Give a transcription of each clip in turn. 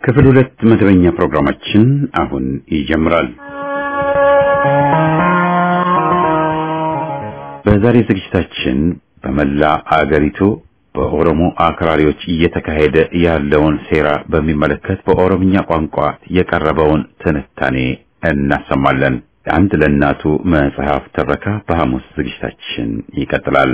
ክፍል ሁለት መደበኛ ፕሮግራማችን አሁን ይጀምራል። በዛሬ ዝግጅታችን በመላ አገሪቱ በኦሮሞ አክራሪዎች እየተካሄደ ያለውን ሴራ በሚመለከት በኦሮምኛ ቋንቋ የቀረበውን ትንታኔ እናሰማለን። አንድ ለእናቱ መጽሐፍ ትረካ በሐሙስ ዝግጅታችን ይቀጥላል።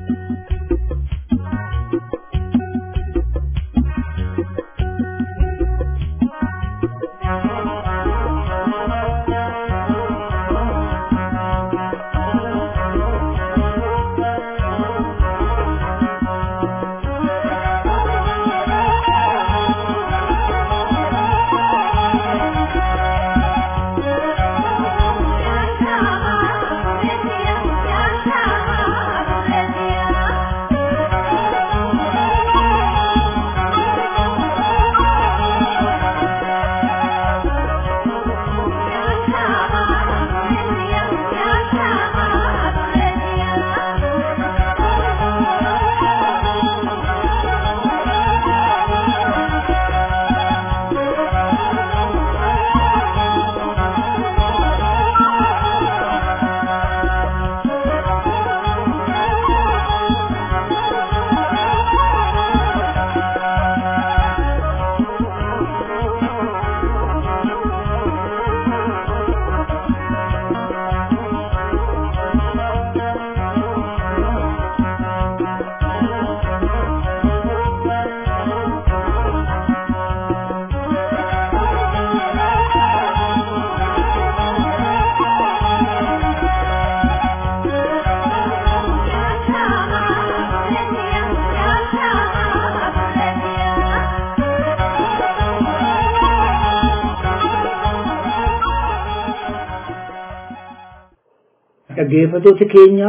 dhaggeeffatoota keenya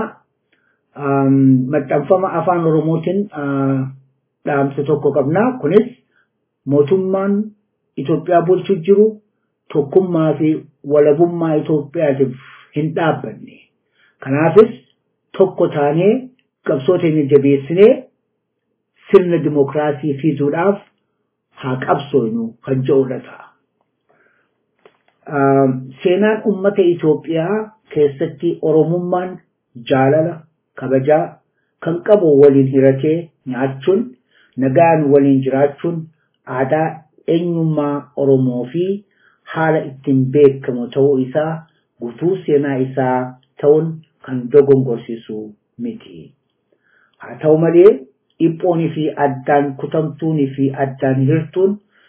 maxxanfama afaan oromootiin dhaamsa tokko qabna kunis mootummaan Itoophiyaa bulchaa jiru tokkummaa fi walabummaa Itoophiyaatiif hin dhaabbanne kanaafis tokko taanee qabsoo teenya jabeessinee sirna dimokiraasii fiduudhaaf haa qabsoonu kan jedhudha ta'a. Seenaan uummata Itoophiyaa keessatti oromummaan jaalala kabajaa kan qabu waliin hiratee nyaachuun nagaan waliin jiraachuun aadaa eenyummaa oromoo fi haala ittiin beekamu ta'uu isaa guutuu seenaa isaa ta'uun kan dogongorsiisu miti. Haa ta'u malee dhiphoonii fi addaan kutamtuunii fi addaan hirtuun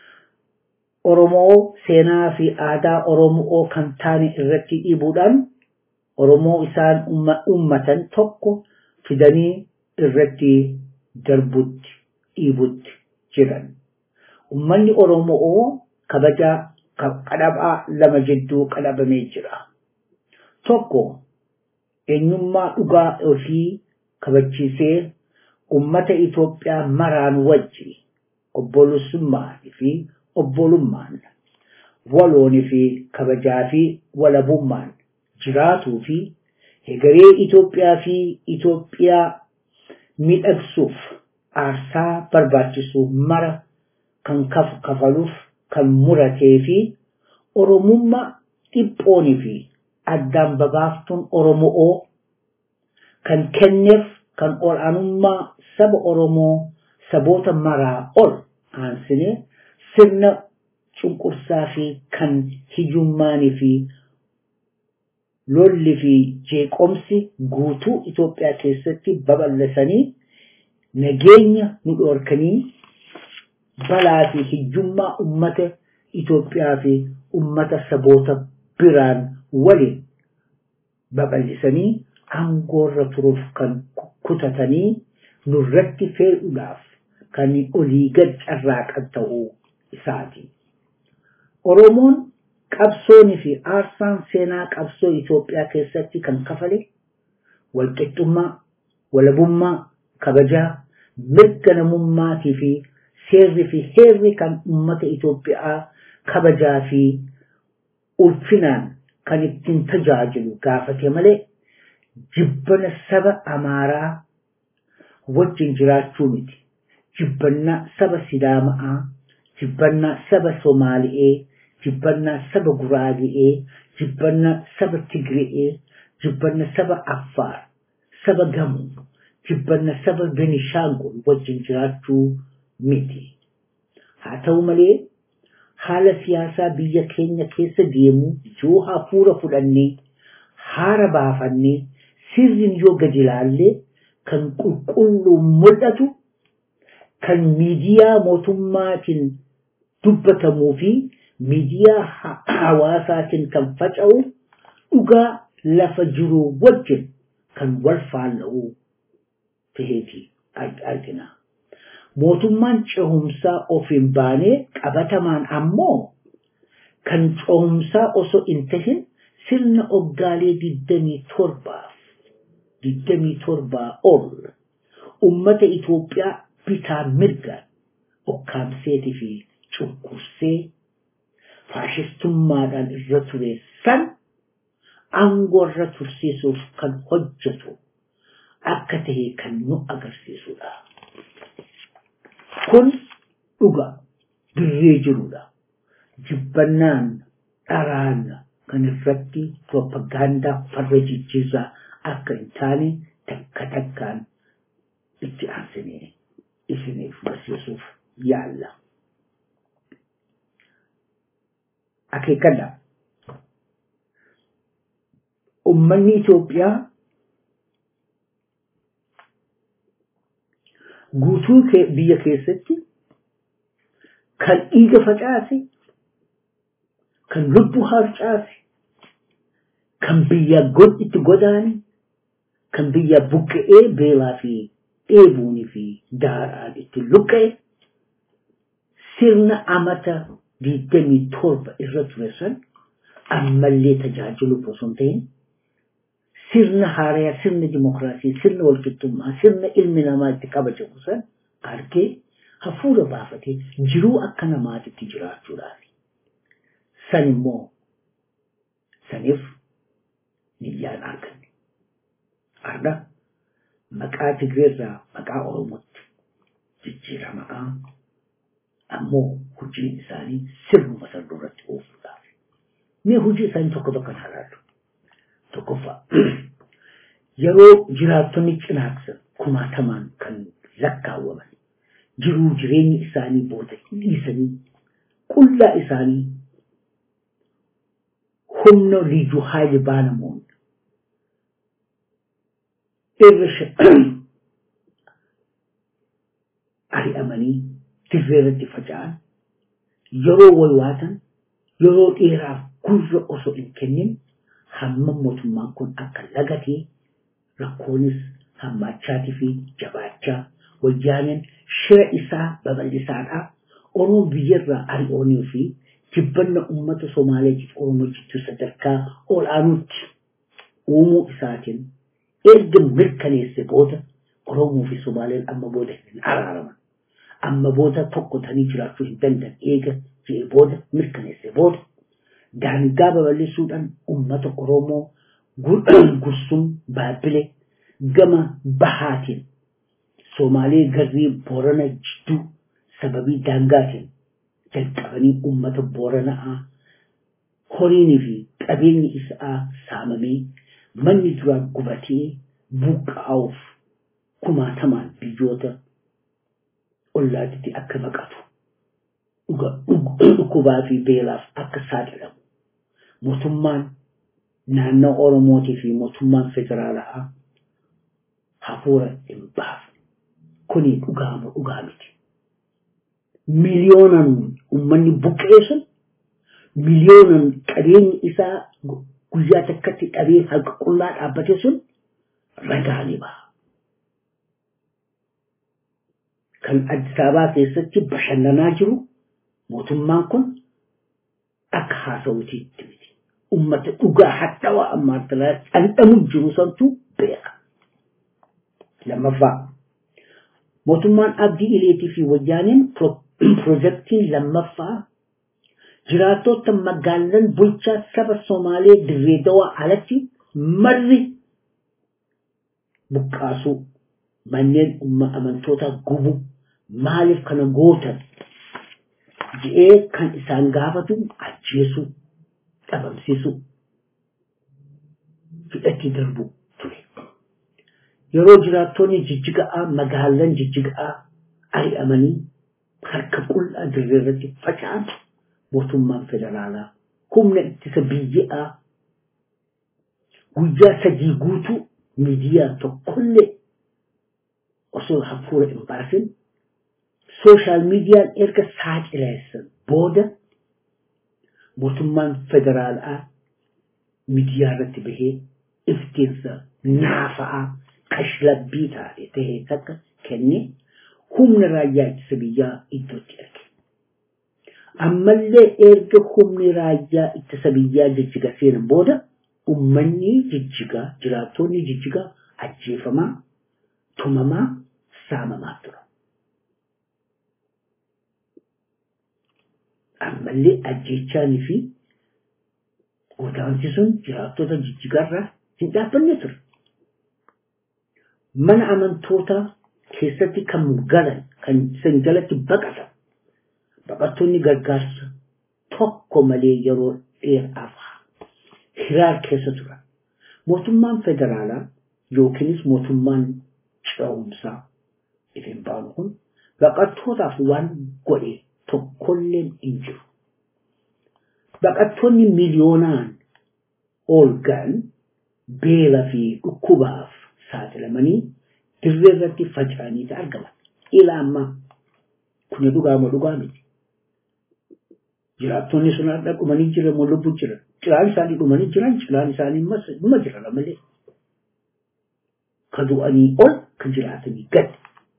Oromoo seenaa fi aadaa Oromoo kan taane irratti dhiibuudhaan Oromoo isaan ummatan tokko fidanii irratti darbutti dhiibutti jiran. Ummanni Oromoo kabaja qadhabaa lama jidduu qadhabamee jira. Tokko eenyummaa dhugaa ofii kabachiisee ummata Itoophiyaa maraan wajji obbolusummaa fi obbolummaan waloonii fi kabajaa fi walabummaan jiraatuu fi hegeree Itoophiyaa fi Itoophiyaa miidhagsuuf aarsaa barbaachisu mara kan kafaluuf kan muratee fi Oromummaa dhiphoonii fi addaan babaaftuun Oromoo kan kenneef kan olaanummaa saba Oromoo saboota maraa ol aansine sirna cunqursaa fi kan hiyyummaanii fi lolli fi jeeqomsi guutuu Itoophiyaa keessatti babal'isanii nageenya nu dhoorkanii balaa fi hiyyummaa ummata Itoophiyaa fi ummata saboota biraan waliin babal'isanii aangoorra turuuf kan kutatanii nurratti fe'uudhaaf kan olii gad carraaqan ta'uu isaati. Oromoon qabsoonii fi aarsaan seenaa qabsoo Itoophiyaa keessatti kan kafale walqixxummaa, walabummaa, kabajaa, mirga namummaatii fi seerri fi heerri kan uummata Itoophiyaa kabajaa fi ulfinaan kan ittiin tajaajilu gaafate malee jibbana saba Amaaraa wajjin jiraachuu miti. Jibbannaa saba Sidaamaa, jibbannaa saba Somaali'ee, jibbannaa saba Guraage'ee, jibbannaa saba Tigre'ee, jibbannaa saba Affaar, saba Gamoo, jibbannaa saba Benishaangul wajjin jiraachuu miti. Haa ta'u malee haala siyaasaa biyya keenya keessa deemu yoo hafuura fudhannee haara baafannee sirriin yoo gadi ilaallee kan qulqulluun mul'atu kan miidiyaa mootummaatiin dubbatamuu fi miidiyaa hawaasaatiin kan faca'u dhugaa lafa jiru wajjin kan wal faalla'u taheeti argina. Mootummaan cehumsaa of hin baanee qabatamaan ammoo kan cehumsaa osoo hin tahin sirna oggaalee digdamii torbaaf digdamii torbaa ol ummata Itoophiyaa bitaa mirgaan okkaamseetii fi cunqursee faashistummaadhaan irra ture san aangoo irra tursiisuuf kan hojjetu akka tahe kan nu agarsiisudha. Kun dhugaa dirree jirudha. Jibbannaan dharaan kan irratti propagaandaa farra jijjiirraa akka hin taane takka takkaan itti aansinee isiniif barsiisuuf yaalla. Akeekadha. Uummanni Itoophiyaa guutuu biyya keessatti kan dhiiga facaase, kan lubbuu harcaase, kan biyya itti godaane, kan biyya buqqa'ee beelaa fi dheebuunii fi daaraan itti luqqa'e sirna amata digdamii torba irra ture san ammallee tajaajiluuf osoo hin ta'in sirna haarayaa, sirna dimokiraasii, sirna walqixxummaa, sirna ilmi namaa itti kabajamu san argee hafuura baafatee jiruu akka namaatitti jiraachuudhaaf. San immoo saniif niyyaan arganne. Arda maqaa Tigreerraa maqaa Oromootti jijjiiramaa ammoo hojiin isaanii sirnuma san duratti oofuudhaaf. Mee hojii isaanii tokko tokkoon ilaallu. Tokkoffaa yeroo jiraattonni cinaaksan kumaatamaan kan lakkaawwaman jiruu jireenyi isaanii booda dhiisanii qullaa isaanii humna liyyuu haayli baanamuun irra ari'amanii dirreerratti faca'an yeroo walwaatan yeroo dheeraaf gurra osoo hin kennin hamma mootummaan kun akka lagatee rakkoonis hammaachaatii fi jabaachaa wayyaaneen shira isaa babal'isaadhaa Oromoo biyyarraa ari'oonii fi jibbanna uummata Somaaleetiif Oromoo jidduu sadarkaa ol'aanuutti uumuu isaatiin erga mirkaneesse booda Oromoo fi Somaaleen amma booda hin araaraman. Amma booda tokko ta'anii jiraachuu hin danda'an eega jedhee booda mirkaneesse booda daangaa babal'isuudhaan uummata Oromoo gursum baabile gama bahaatiin Somaalee garrii Boorana jidduu sababii daangaatiin jalqabanii uummata Booranaa horiinii fi qabeenyi isaa saamamee manni duraan gubatee buqqaa'uuf kumaatamaan biyyoota ollaatitti akka baqatu dhukkubaa fi beelaaf akka saaxilamu mootummaan naannoo Oromootii fi mootummaan federaalaa hafuura hin baasu. Kuni dhugaama dhugaa miti. Miliyoonan uummanni buqqee sun miliyoonan qabeenyi isaa guyyaa takkatti dhabee harka qullaa dhaabbate sun ragaa ni baha. Kan Addis Ababaa keessatti bashannanaa jiru mootummaan kun akka haasawutiitti miti. Uummata dhugaa hadhaawaa ammaa dhandhamu jiru santu beeka. Lammaffaa mootummaan abdii ileetii fi wayyaaneen piroojeektiin lammaffaa jiraattota magaalan bulchaa saba Somaalee dirree dawaa alatti marri buqqaasuu manneen umma amantoota gubu maaliif kana gootan je'ee kan isaan gaafatu ajjeesuu dhabamsiisuu fidhatti darbu ture. Yeroo jiraattonni jijjiga'aa magaalan jijjiga'aa ari'amanii harka qullaa dirree irratti faca'an mootummaan federaalaa humna ittisa biyyaa guyyaa sadii guutuu miidiyaa tokkollee osoo hafuura hin baasin sooshaal miidiyaan erga saaxileessan booda mootummaan federaalaa miidiyaa irratti bahee iftiinsa naafa'aa kashlabbii taate tahee takka kennee humna raayyaa ittisa biyyaa iddootti erge. Ammallee erga humni raayyaa ittisa biyyaa jijjiga seenan booda ummanni jijjigaa jiraattonni jijjigaa ajjeefamaa tumamaa saamamaa tura. Ammallee ajjeechaanii fi godaansi sun jiraattota jijjigaarraa hin dhaabbanne ture. Mana amantootaa keessatti kan galan kan san jalatti baqatan baqattoonni gargaarsa tokko malee yeroo dheeraaf hiraar keessa turan. Mootummaan federaalaa yookiinis mootummaan ce'umsaa ittiin baanu kun baqattootaaf waan godhe tokkolleen hin jiru. Baqattoonni miliyoonaan ol ga'an beela fi dhukkubaaf saaxilamanii dirree irratti faca'anii argaman. Ila ammaa kun dhugaama dhugaa miti. Jiraattonni sun har'a dhumanii jiran moo lubbuu jiran. Cilaan isaanii dhumanii jiran cilaan isaanii dhuma jiran malee. Ka du'anii ol kan jiraatanii gad.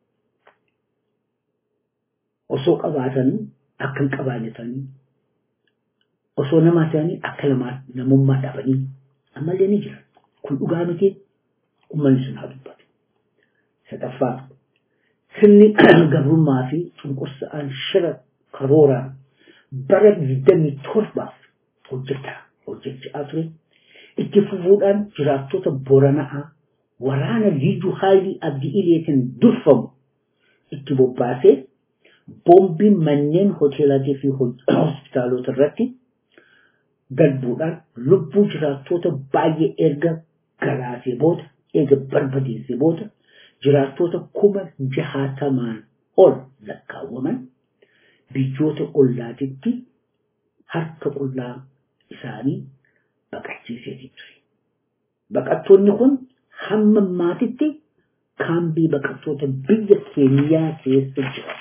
Osoo qabaatanii akka hin qabaanne ta'anii osoo namaa ta'anii akka namummaa dhabanii ammallee ni jiran. Kun dhugaa miti uummanni sun haa dubbatu. Sadaffaa sirni gabrummaa fi cunqursa'aan shira karooraan bara digdamii torbaaf hojjetaa hojjechaa ture. Itti fufuudhaan jiraattota Boranaa waraana Liyyuu Haayilii Abdii Ileetiin durfamu itti bobbaasee boombiin manneen hoteelaatii fi hospitaalota irratti darbuudhaan lubbuu jiraattota baay'ee erga galaasee booda erga barbadeessee booda jiraattota kuma jahaatamaan ol lakkaawwaman biyyoota ollaatitti harka qullaa isaanii baqachiiseetii ture. Baqattoonni kun hamma maatitti kaambii baqattoota biyya keeniyaa keessa jiran.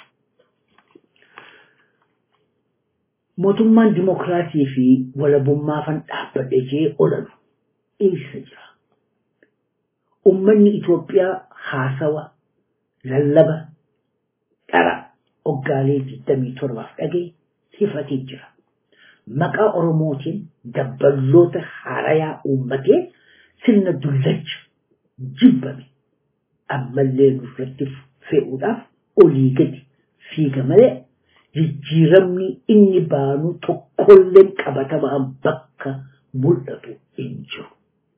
Mootummaan dimokiraasii fi walabummaafan dhaabbadhe jee ololu eessa jira? Uummanni Itoophiyaa haasawa lallaba dhara oggaalee 27 dhagee hifatee jira. Maqaa Oromootiin dabballoota haarayaa uummatee sirna dullacha jibbame ammallee nurratti fe'uudhaaf olii gadi fiiga malee jijjiiramni inni baanu tokkolleen qabatamaan bakka mul'atu hin jiru.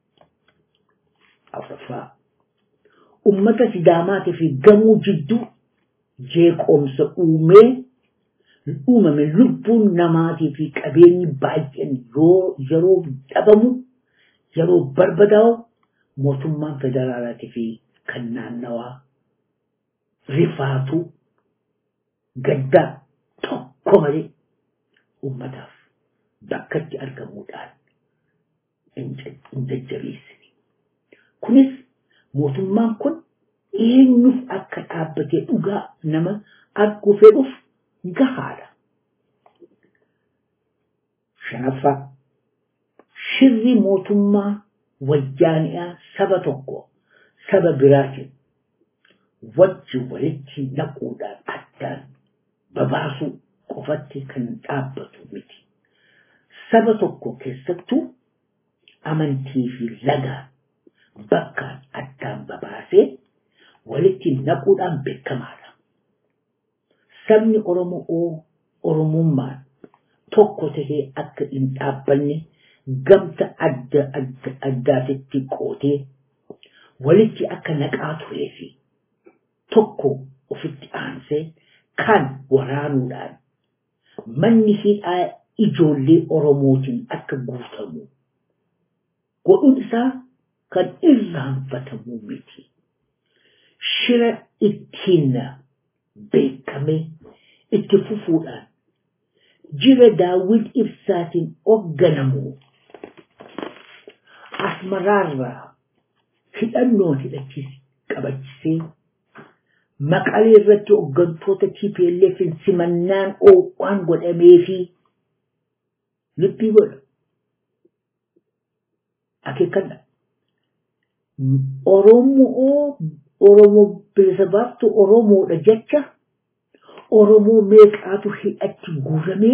Afraffaa ummata sidaamaatii fi gamuu jidduu jeeqoomsa uumee uumame lubbuun namaatii fi qabeenyi baay'een yeroo dhabamu yeroo barbadaa'u mootummaan federaalaatii fi kan naannawaa rifaatu gaddaa tokko malee ummataaf bakkatti argamuudhaan hin jajjabeessine. Kunis mootummaan kun eenyuuf akka dhaabbatee dhugaa nama arguu fedhuuf gahaadha. Shanaffaa shirri mootummaa wayyaani'aa saba tokko saba biraatiin wajji walitti naquudhaan addaan babaasuu qofatti kan dhaabbatu miti. Saba tokko keessattuu amantii fi lagaa bakkaan addaan babaasee walitti naquudhaan beekamaadha. Sabni Oromoo Oromummaan tokko tahee akka hin dhaabbanne gamta adda adda addaatitti qootee walitti akka naqaa turee fi tokko ofitti aansee kan waraanuudhaan manni hidhaa ijoollee Oromootiin akka guutamu godhuun isaa kan irraanfatamu miti. Shira ittiin beekame itti fufuudhaan jira daawwit ibsaatiin hoogganamu asmaraarraa hidhannoo hidhachiis qabachisee maqalee irratti hooggantoota TPLF simannaan oowwaan godhamee fi lubbii godha. Akeekkadha. Oromoo Oromoo bilisa baaftu Oromoodha jecha Oromoo meeqaatu hidhatti guuramee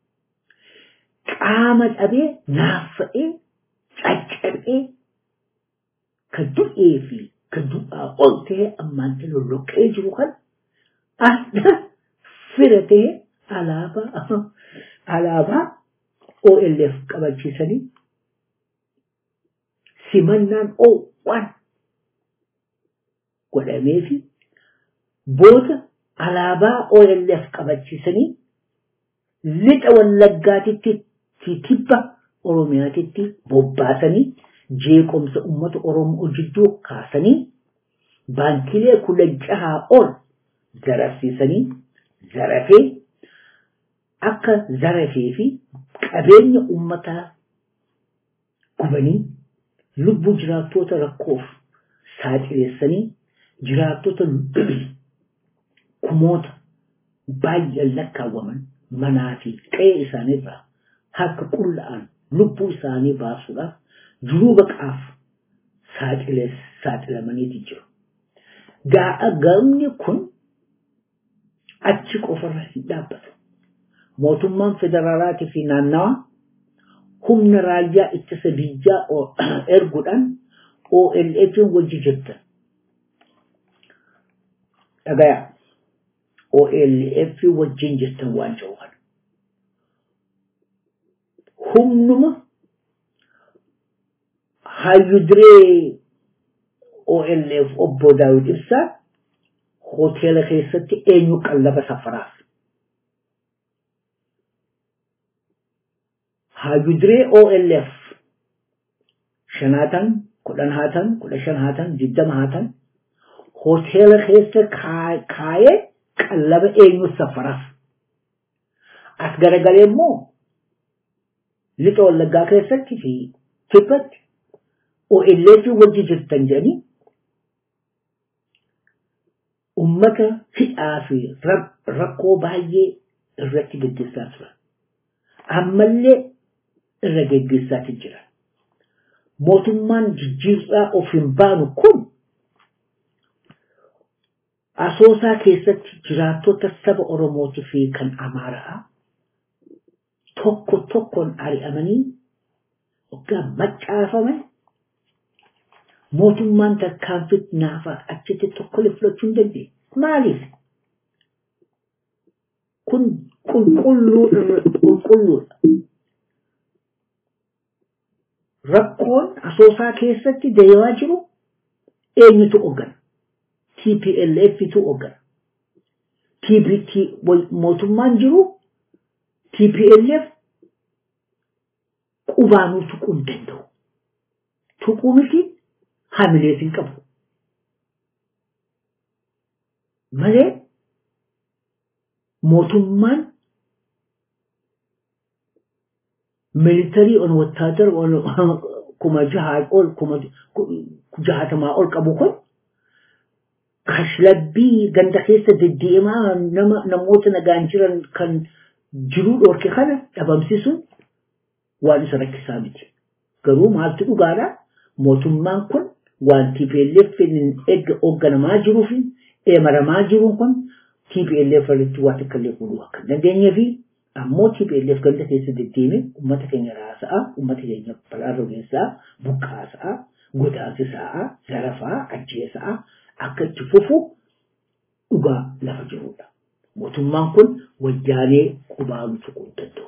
qaama dhabee naaffa'ee caccabee kan du'ee fi kan du'aa ol ta'e ammaan lolloqee jiru kan adda fira ta'e alaabaa alaabaa OLF qabachiisanii simannaan oowwan godhamee fi booda alaabaa OLF qabachiisanii lixa wallaggaatitti tibba Oromiyaatitti bobbaasanii jeequmsa uummata Oromoo jidduu kaasanii baankilee kudhan jahaa ol zarafsiisanii zarafee akka zarafee fi qabeenya uummataa gubanii lubbuu jiraattota rakkoof saaxileessanii jiraattota kumoota baay'een lakkaawwaman manaa fi qe'ee isaaniirraa harka qulla'an lubbuu isaanii baasuudhaaf jiruu baqaaf saaxilamaniiti jiru. Gaa'a gamni kun achi qofarra hin dhaabbatu. Mootummaan federaalaatii fi naannawaa humna raayyaa ittisa biyyaa erguudhaan OLF wajji jirtan. Dhagayaa OLF wajjin jirtan waan jiru kana. Humnuma hayyuduree OLF obbo Daawit Ibsaa hoteela keessatti eenyu qallaba safaraaf. Hayyuduree OLF shanaatan, kudhan haatan, kudha shan haatan, digdama haatan hoteela keessa kaayee qallaba eenyu safaraaf. As garagalee immoo lixa wallaggaa keessatti fi kibbatti OLF wajji jirtan jedhanii ummata hidhaa fi rakkoo baay'ee irratti gaggeessaa turan. Ammallee irra gaggeessaati jira. Mootummaan jijjiirraa of hin baanu kun asoosaa keessatti jiraattota saba Oromootii fi kan Amaaraa tokko tokkoon ari'amanii waggaa maccaafame mootummaan tarkaanfii naafaa achitti tokkolee fudhachuu hin dandeenye. Maaliif? Kun qulqulluudha. Rakkoon asoosaa keessatti deemaa jiru eenyutu hoggana? TPLFtu hoggana. TBT mootummaan jiru TPLF qubaanuu tuquu hin danda'u. Tuquu miti hamilees hin qabu. Malee mootummaan militarii on wattaadar kuma jahaa ol kuma jahatamaa ol qabu kun kashlabbii ganda keessa deddeemaa nama namoota nagaan jiran kan jiruu dhorke kana dhabamsiisuun waan isa rakkisaa miti. Garuu maaltu dhugaadha? Mootummaan kun waan TPLF eegga hoogganamaa jiruu fi eemaramaa jiruun kun TPLF irratti waan akka illee godhuu akka hin dandeenyee fi ammoo TPLF ganda keessa deddeeme uummata keenya raasa'a, uummata keenya balaa rogeessaa, buqqaasa'a, godaansisa'a, zarafaa, ajjeesa'a akka itti fufu dhugaa lafa jirudha. Mootummaan kun wajjaalee qubaanu tuquu hin danda'u.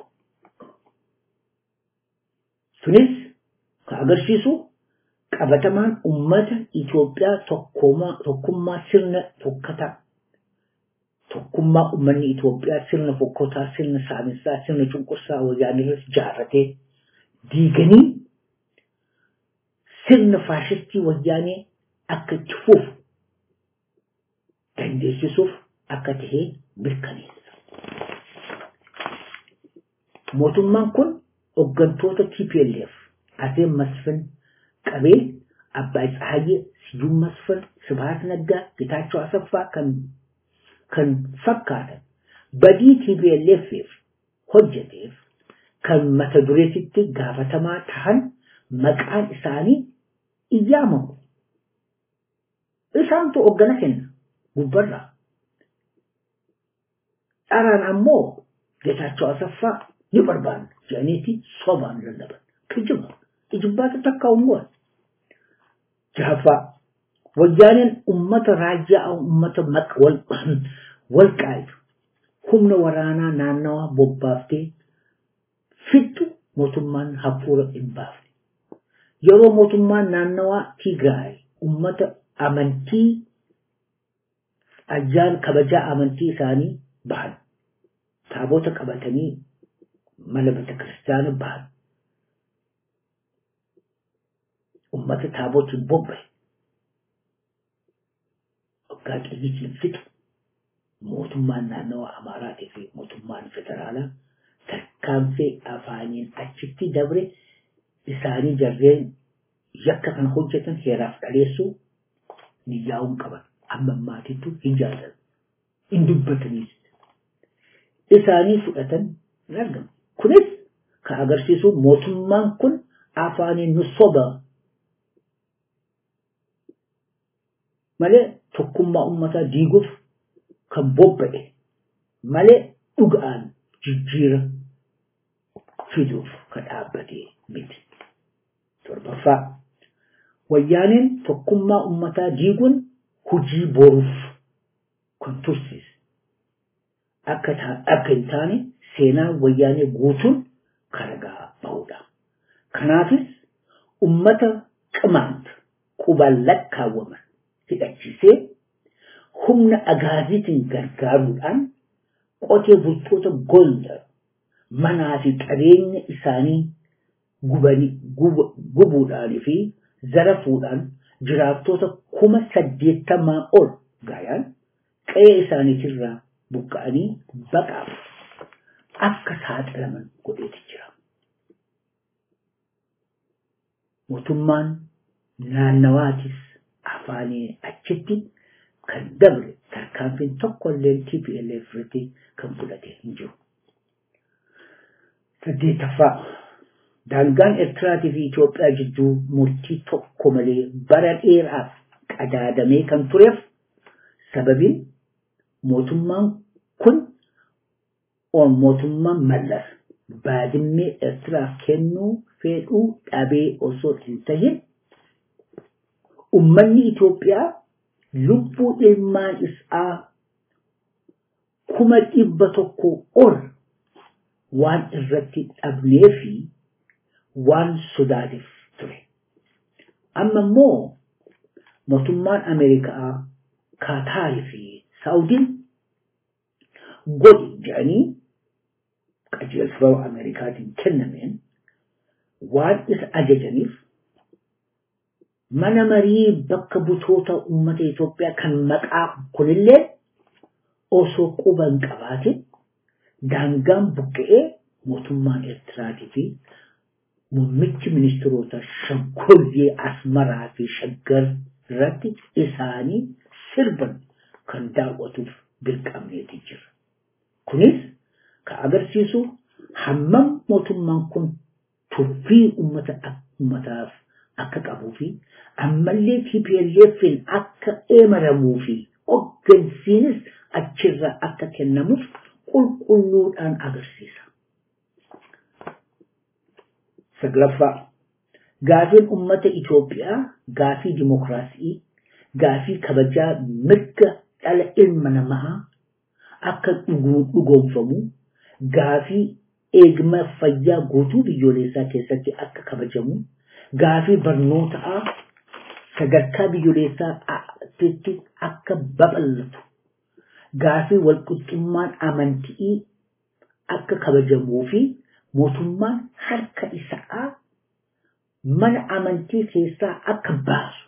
Sunis kan agarsiisu qabatamaan uummata Itoophiyaa tokkummaa sirna tokkataa tokkummaa uummanni Itoophiyaa sirna fokkotaa, sirna saaminsaa, sirna cunqursaa wayyaanee irratti ijaarratee diiganii sirna faashistii wayyaanee akka itti fufu dandeessisuuf akka tahee mirkaneessa. Mootummaan kun hooggantoota TPLF Aseen Masfin qabee Abbaay Tsahayyee, Siyuun Masfin, Sibahat Naggaa, Gitaachoo Asaffaa kan kan fakkaatan badii TPLF'if hojjeteef kan mata dureetitti gaafatamaa tahan maqaan isaanii iyyaamamu. Isaantu hoggana kenna gubbarraa. Dharaan ammoo Getaachoo Asaffaa ni barbaanna jedhaniiti sobaan lallaban. Kijiba. Ijibbaata takka ummuun. Jahaffaa. Wayyaaneen ummata raajyaa ummata wal qaayu humna waraanaa naannawaa bobbaaftee fittu mootummaan hafuura hin baafne. Yeroo mootummaan naannawaa Tigraay ummata amantii ajjaan kabajaa amantii isaanii bahan. Taabota qabatanii mana bita kiristaana bahan. Ummata taabotiin bobbahe. waggaa qiyyitiin fixu mootummaan naannawa Amaaraatii fi mootummaan federaalaa tarkaanfii afaaniin achitti dabre isaanii jarreen yakka kan hojjetan heeraaf dhaleessuu niyyaa'uun qaban amma maatittu hin jaallatan hin dubbataniis isaanii fudhatan hin argamu. Kunis kan agarsiisu mootummaan kun afaaniin nu soba malee tokkummaa ummataa diiguuf kan bobba'e malee dhugaan jijjiira fiduuf kan dhaabbate miti. Torbaffaa wayyaaneen tokkummaa ummataa diiguun hujii boruuf kan tursiise. Akka hin taane seenaa wayyaanee guutuun karagaa bahudha. Kanaafis ummata qimaant qubaan lakkaawwaman hidhachiisee humna agaaziitiin gargaaruudhaan qotee bultoota Gondar manaa fi qabeenya isaanii gubuudhaan fi zarafuudhaan jiraattota kuma saddeettamaa ol gaayaan qe'ee isaaniitirraa buqqa'anii baqaaf akka saaxilaman godheeti jira. Mootummaan naannawaatis afaanii achitti kan dabre tarkaanfiin tokkollee TPLF irratti kan fudhate hin jiru. Saddeetaffaa daangaan Eertiraatii fi Itoophiyaa jidduu murtii tokko malee bara dheeraaf qadaadamee kan tureef sababiin mootummaan kun mootummaan mallas baadimmee Eertiraaf kennuu fedhuu dhabee osoo hin tahin ummanni Itoophiyaa lubbuu ilmaan isaa kuma dhibba tokko ol waan irratti dhabnee fi waan sodaateef ture. Amma immoo mootummaan Ameerikaa, Kaataarii fi Saawudiin godhi jedhanii qajeelfama Ameerikaatiin kennameen waan isa ajajaniif mana marii bakka butoota uummata Itoophiyaa kan maqaa kunillee osoo quba hin qabaatin daangaan buqqa'ee mootummaan Eertiraatii fi muummichi ministeerota shaggoyyee asmaraa fi shaggar irratti isaanii sirban kan daawwatuuf dirqamneeti jira. Kunis kan agarsiisu hammam mootummaan kun tuffii uummataaf akka qabuu fi ammallee TPLFin akka eemaramuu fi hoggansiinis achirraa akka kennamuuf qulqulluudhaan agarsiisa. Saglaffaa gaafiin uummata Itoophiyaa gaafii dimokiraasii gaafii kabajaa mirga dhala ilma namaa akka dhugoomfamu gaafii eegma fayyaa guutuu biyyoolessaa keessatti akka kabajamu gaafii barnootaa sadarkaa biyyoolessaatti akka babal'atu gaafii walqixxummaan amantii akka kabajamuu fi mootummaan harka isaa mana amantii keessaa akka baasu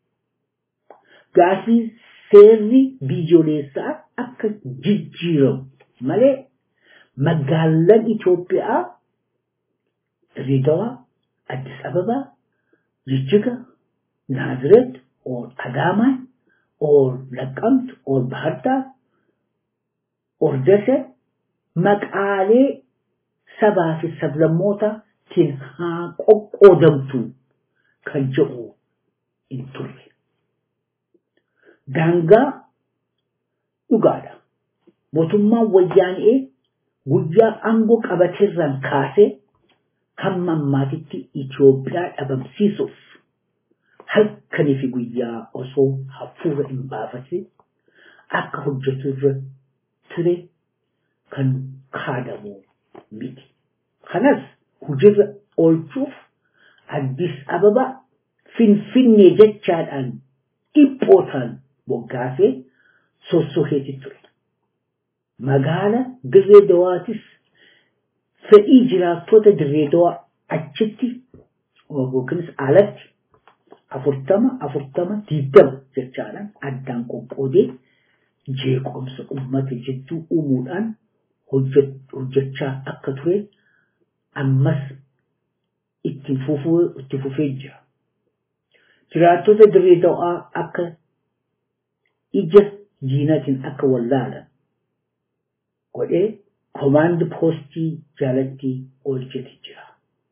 gaafii seerri biyyoolessaa akka jijjiiramu malee magaalaan Itoophiyaa Dirreedawaa, Addis Ababaa, Jijjiga, Naazireet, or Adaamaa, or Laqqamt, or Bahardaar, or Dase maqaalee sabaa fi sablammootaan haa qoqqoodamtu kan jedhu hin turre. Daangaa dhugaadha. Mootummaan wayyaanee guyyaa aangoo qabateerraan kaasee hamma ammaatitti Itoophiyaa dhabamsiisuuf halkanii fi guyyaa osoo hafuura hin baafatin akka hojjetu irra ture kan kaadamu miti. Kanas hojiirra oolchuuf Addis Ababa Finfinnee jechaadhaan dhiphootaan moggaasee sossoheeti ture. Magaala Dirree Dawaatis fedhii jiraattota Dirree Dawaa achitti yookiinis alatti afurtama afurtama diidama jechaadhaan addaan qoqqoodee jeequmsa uummata jidduu uumuudhaan hojjechaa akka ture ammas itti fufee jira. Jiraattota dirree dawaa akka ija diinatiin akka wallaalan godhee komaandi poostii jalatti oolcheti jira.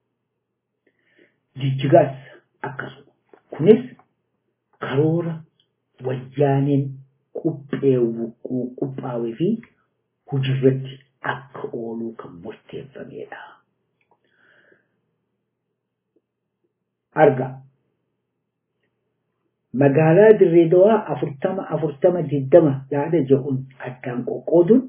Jijjigaas akkasuma. Kunis karoora wayyaaneen qophaa'ee fi hojiirratti akka ooluu kan murteeffamedha. Arga. Magaalaa Dirree Dawaa afurtama afurtama digdama yaada jedhuun addaan qoqqooduun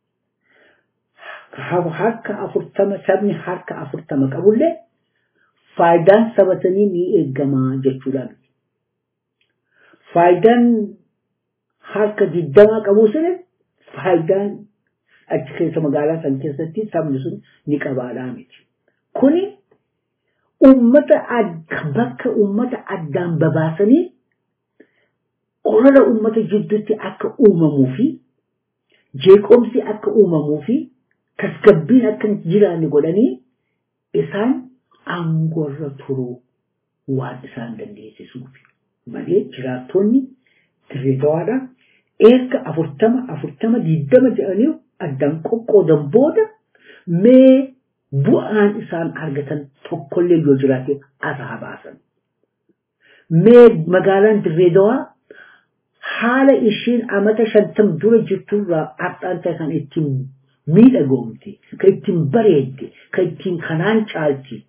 harka afurtama sabni harka afurtama qabullee faayidaan saba sanii ni eegamaa jechuudha. Faayidaan harka digdamaa qabu suni faayidaan achi keessa magaalaa san keessatti sabni sun ni qabaadhaa miti. Kuni ummata bakka ummata addaan babaasanii olola ummata jidduutti akka uumamuu fi jeeqomsi akka uumamuu fi tasgabbiin akka jiraanne godhanii isaan aangoorra turuu waan isaan dandeessisuuf malee jiraattonni dirree dawaadha erga afurtama afurtama diidama jedhanii addaan qoqqoodan booda mee bu'aan isaan argatan tokkollee yoo jiraate asaa baasan. Mee magaalaan dirree dawaa haala ishiin amata shantam dura jirturraa har'aan ta'e kan ittiin miidhagoomte, kan ittiin bareedde, kan ittiin kanaan caalti.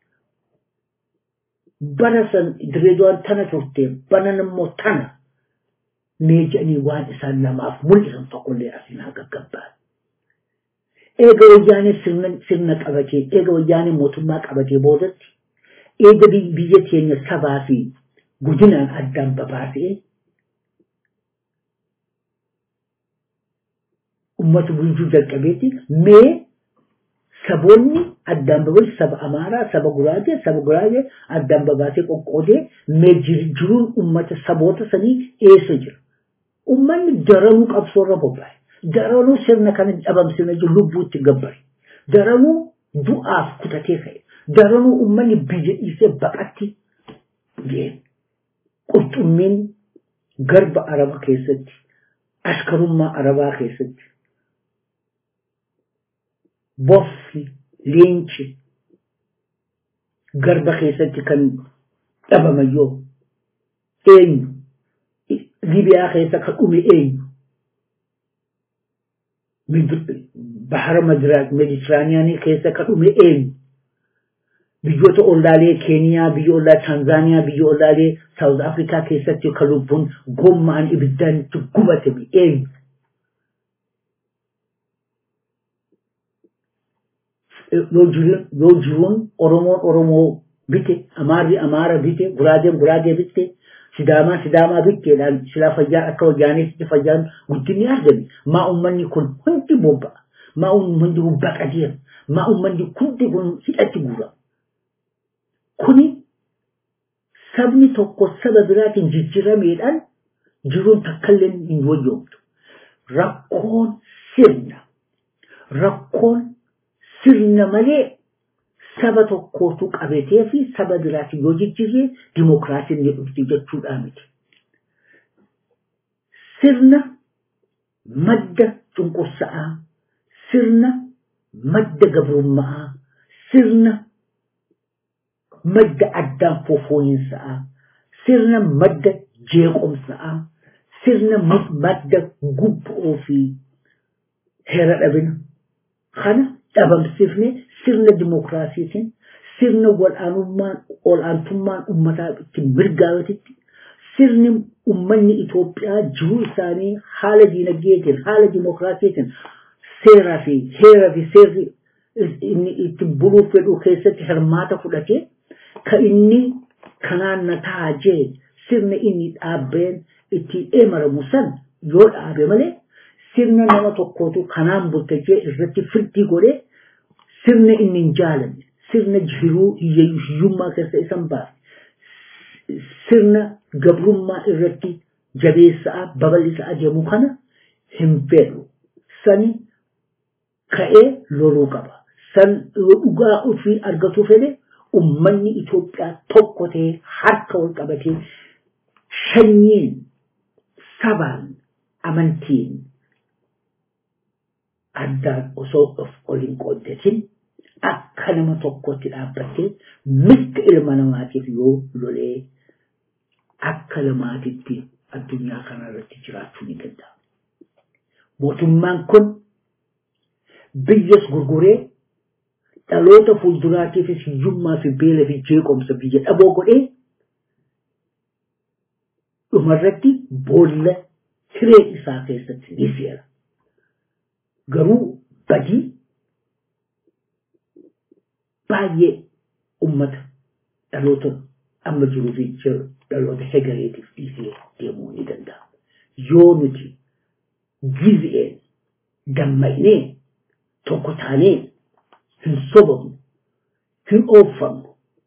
Bara san dirree dawaan tana turte, banan immoo tana. Mee jedhanii waan isaan namaaf mul'isan tokkollee asiin haa gaggabbaa. eega wayyaanee sirna qabatee eega wayyaanee mootummaa qabatee boodatti eega biyya keenya sabaa fi guddinaan addaan babaasee ummata bulchuu jalqabeeti mee saboonni addaan babaase saba amaaraa saba guraagee saba guraagee addaan babaasee qoqqoodee mee jiruun ummata saboota sanii eessa jira ummanni daranuu qabsoorra bobba'e daranuu sirna kana dhabamsina jiru lubbuutti gabbare daranuu du'aaf kutatee ka'e daranuu ummanni biyya dhiisee baqatti deeme qurxummiin garba araba keessatti ashkarummaa arabaa keessatti boffi leenci garba keessatti kan dhabamayyoo eenyu libiyaa keessa kan dhume eenyu bahara meditiraaniyaanii keessa kan dhume eenyu biyyoota ollaalee keeniyaa biyya ollaa taanzaaniyaa biyya ollaalee saawuz afrikaa keessatti kan lubbuun gommaan ibiddaan itti gubatame eenyu yoo jiruun oromoon oromoo bite amaarri amaara bite guraageen guraagee bite sidaamaa sidaamaa bikkeedhaan silaa fayyaan akka wayyaaniitti fayyaan guddinni argame maa ummanni kun hundi bobba'a maa ummanni kun baqateera maa ummanni hundi kun hidhatti guura kuni sabni tokko saba biraatiin jijjirameedhaan jiruun takkallee hin wayyoomtu rakkoon sirna rakkoon sirna malee saba tokkootu qabatee fi saba biraati yoo jijjiiree dimokiraasiin ni dhufti jechuudha miti. Sirna madda cunqursa'aa, sirna madda gabrummaa, sirna madda addaan fofooyinsaa, sirna madda jeequmsaa, sirna madda gubboo fi heera dhabina. Kana dhabamsiifne sirna dimokiraasiitiin sirna wal'aantummaan uummataa itti mirgaawatitti sirni uummanni Itoophiyaa jiruu isaanii haala diinagdeetiin haala dimokiraasiitiin seeraa fi heeraa fi seerri inni itti buluuf fedhu keessatti hirmaata fudhatee ka inni kanaan na taajee sirna inni dhaabbeen itti eemaramu san yoo dhaabe malee sirna nama tokkootu kanaan bultajee irratti firdii godhee sirna inni hin jaalanne sirna jiruu hiyyummaa keessa isan baase sirna gabrummaa irratti jabeessaa babal'isaa deemu kana hin fedhu sani ka'ee loluu qaba san dhugaa ofii argatu fedhe ummanni Itoophiyaa tokko ta'ee harka wal qabatee sanyiin sabaan amantiin addaan osoo of ol hin qooddatin akka nama tokkotti dhaabbattee mirga ilma namaatiif yoo lolee akka lamaatitti addunyaa kana irratti jiraachuu ni danda'a. Mootummaan kun biyyas gurguree dhaloota fuulduraatiifis hiyyummaa fi beela fi jeequmsa biyya dhaboo godhee dhumarratti boolla hiree isaa keessatti ni seera. Garuu badii baay'ee ummata dhaloota amma jiruu fi dhaloota hegareetiif dhiisee deemuu ni danda'a. Yoo nuti gizi'een dammaqnee tokko taanee hin sobamnu hin oofamnu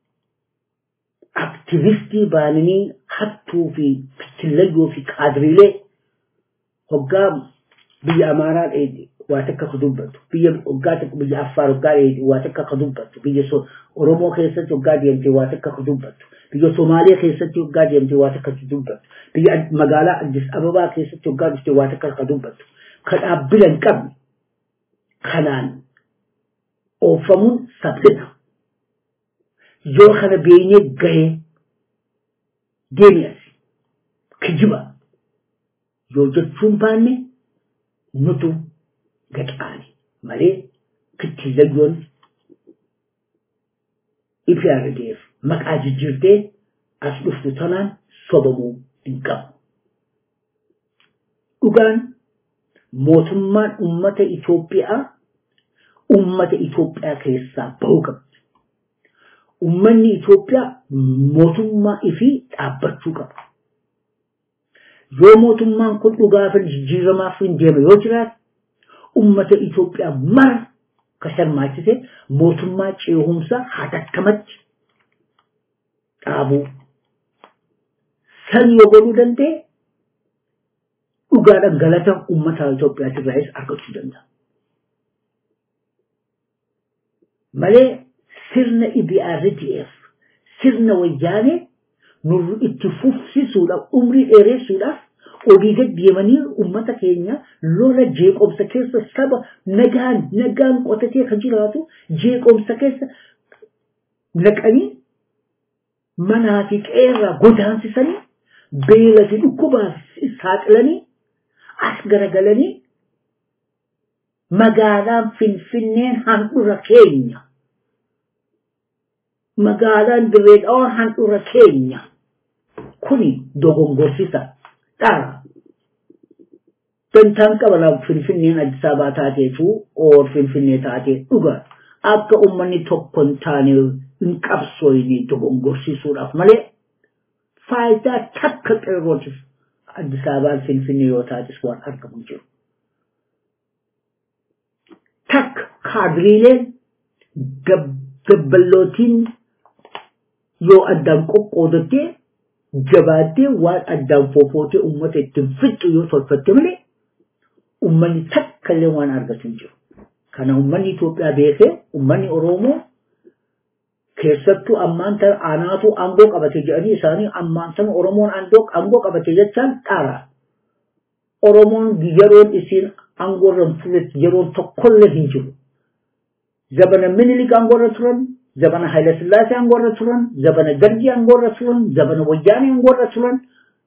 aktivistii baananii hattuu fi fitillayyoo fi kaadiriilee hoggaa biyya amaaraa dheedhe waa takka ka dubbatu biyya hoggaa takka biyya affaar hoggaa dheedhe waa takka ka dubbatu biyya oromoo keessatti hoggaa deemte waa takka ka dubbatu biyya somaaliyaa keessatti hoggaa deemte waa takka ka dubbatu biyya magaalaa addis ababaa keessatti hoggaa dhufte waa takka ka dubbatu ka dhaabbila hin qabne kanaan oofamuun saphina yoo kana beenyee gahee deemi as kijiba yoo jechuun baanne nutu gaxaani malee kittillayyoon IPRDF maqaa jijjiirtee as dhuftu tanaan sobamuu hin qabu. Dhugaan mootummaan ummata Itoophiyaa ummata Itoophiyaa keessaa bahuu qabdi. Ummanni Itoophiyaa mootummaa ifii dhaabbachuu qaba. Yoo mootummaan kun dhugaa fi jijjiiramaaf hin deeme yoo jiraate ummata Itoophiyaa mara ka hirmaachise mootummaa ceehumsaa hatattamatti dhaabuu. San yoo godhuu danda'e dhugaadhaan galata ummata Itoophiyaatirraayis argachuu danda'a. Malee sirna IBRDF sirna wayyaanee nurri itti fufsisuudhaaf umrii dheeressuudhaaf olii gad deemanii ummata keenya lola jeeqomsa keessa saba nagaan nagaan qotatee kan jiraatu jeeqomsa keessa naqanii manaa fi qeerraa godaansisanii beela fi dhukkubaaf saaxilanii as garagalanii magaalaan finfinneen handhura keenya magaalaan dirree dhawaan handhura keenya kuni dogongorsisa dhara dantaan qabala finfinneen Addis Ababaa taateetu oor finfinnee taatee dhuga akka ummanni tokko hin taane hin qabsooyne dogongorsisuudhaaf malee faayidaa takka qeerrootiif Addis Ababaan Finfinnee yoo taatis waan argamu jiru. Takka kaadiriileen gabballootiin yoo addaan qoqqoodattee jabaattee waan addaan foofootee uummata ittiin fixxu yoo tolfatte malee uummanni takka illee waan argatu hin jiru. Kana uummanni Itoophiyaa beekee uummanni Oromoo keessattuu ammaan tana anaatu aangoo qabate jedhanii isaanii ammaan tana Oromoon aangoo qabate jechaan dhaara. Oromoon yeroon isiin aangoorra fudhate yeroon tokkollee hin jiru. Zabana Minilik aangoorra turan, zabana Hayilasillaasee aangoorra turan, zabana Dargii aangoorra turan, zabana Wayyaanee aangoorra turan.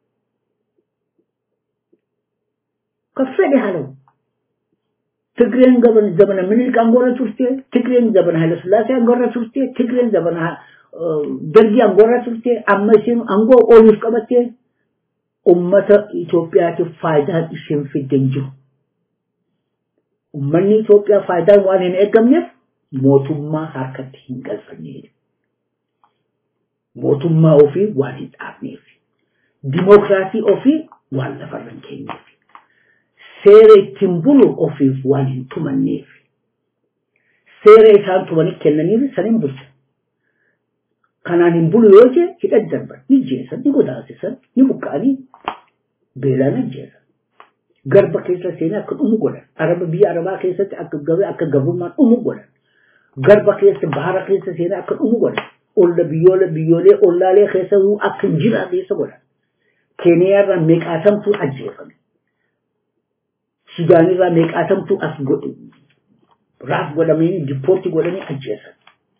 Kan fedhe haa ta'u. ትግሬን ዘመነ ምኒልክ አንጎረ ቱርቴ ትግሬን ዘመነ ኃይለ ሥላሴ አንጎረ ቱርቴ ትግሬን ዘመነ ደርጊ አንጎረ ቱርቴ አመሲን አንጎ ኦሊፍ ቀበቴ ኡመተ ኢትዮጵያቲፍ ፋይዳን isheen fidden jiru ummanni Itoophiyaa faayidaan waan hin eegamneef mootummaa harkatti hin galfanneef mootummaa ofii waan hin dhaabneef dimookiraasii ofii waan lafarra hin keenyeef seera ittiin bulu ofiif waan hin tumanneef seera isaan tumanii kennaniif san hin bulchan. Kanaan hin bulu yoo jee hidha darban ni jeesan ni godaansisan ni buqqa'anii beelaan ajjeesan. Garba keessa seenaa akka dhumu godhan. Araba biyya Arabaa keessatti akka gabee akka gabrummaan dhumu godhan. Garba keessa bahara keessa seenaa akka dhumu godhan. Olla biyyoolee biyyoolee ollaalee keessa akka hin jiraan keessa godhan. Keeniyaarraa meeqaatamtu ajjeefame. Sudaanirraa meeqaatamtu as godhe raaf godhamanii dippoortii godhanii ajjeesan.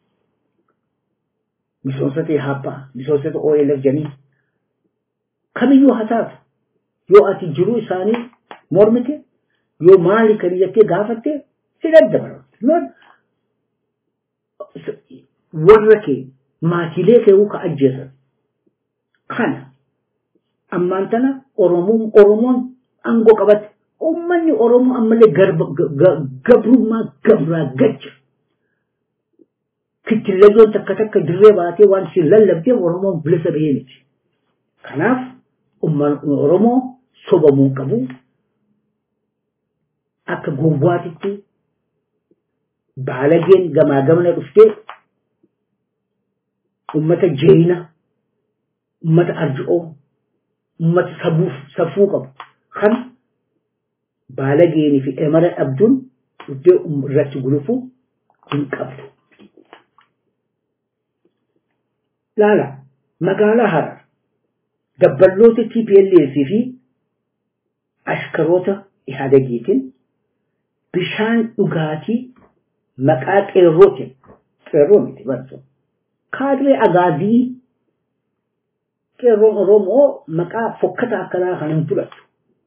Misoomsota Ihaappaa, misoomsota OLF janii kamiyyuu haa taatu yoo ati jiruu isaanii mormite yoo maali kan jettee gaafatte si daddabaru. Warra kee maatiilee kee ka ajjeesan. Kana ammaan tana Oromoon aangoo qabatte ummanni Oromoo ammallee gabrummaa gabraa gacha. Kittillayyoon takka takka dirree baatee waan isin lallabdeef Oromoon bilisa bahee miti. Kanaaf ummanni Oromoo sobamuu qabu. Akka gowwaatitti baalageen gamaa gamana dhuftee ummata jeeyina, ummata arji'oo, ummata sabuuf safuu qabu. Kan baalageenii fi emara dhabduun iddoo irratti gulufuu hin qabdu. Laala magaalaa Harar dabballoota TPLF fi ashkaroota Ihadagiitiin bishaan dhugaatii maqaa qeerrootiin qeerroo miti barsu kaadiree agaazii qeerroon Oromoo maqaa fokkata akkanaa kan hin fudhattu.